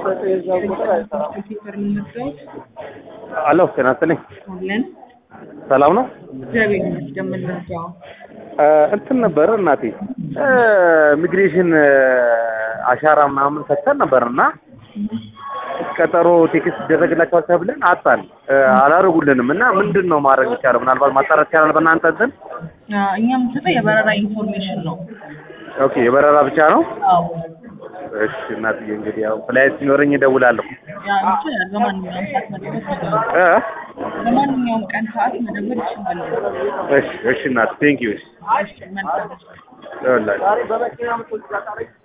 ኮምፒውተር የምንወስደውት አሎ ጤና ይስጥልኝ። አለን። ሰላም ነው? እግዚአብሔር ይመስገን። የምንወስደው እ እንትን ነበር እናቴ እ ኢሚግሬሽን እ አሻራ ምናምን ሰጥተን ነበር እና ቀጠሮ ቴክስት ይደረግላቸዋል ተብለን አጣን እ አላደረጉልንም እና ምንድን ነው ማድረግ ይቻላል? ምናልባት ማጣራት ይቻላል በእናንተ እንትን? እኛ የምንሰጠው የበረራ ኢንፎርሜሽን ነው። ኦኬ የበረራ ብቻ ነው? አዎ እሺ እናትዬ እንግዲህ ያው ፍላይት ሲኖረኝ እደውላለሁ። ያ ይችላል። በማንኛውም ሰዓት መደወል ይችላል። እ በማንኛውም ቀን ሰዓት መደወል ይችላል። እሺ እሺ እናት ቴንክ ዩ እሺ መልካም ይኸውላችሁ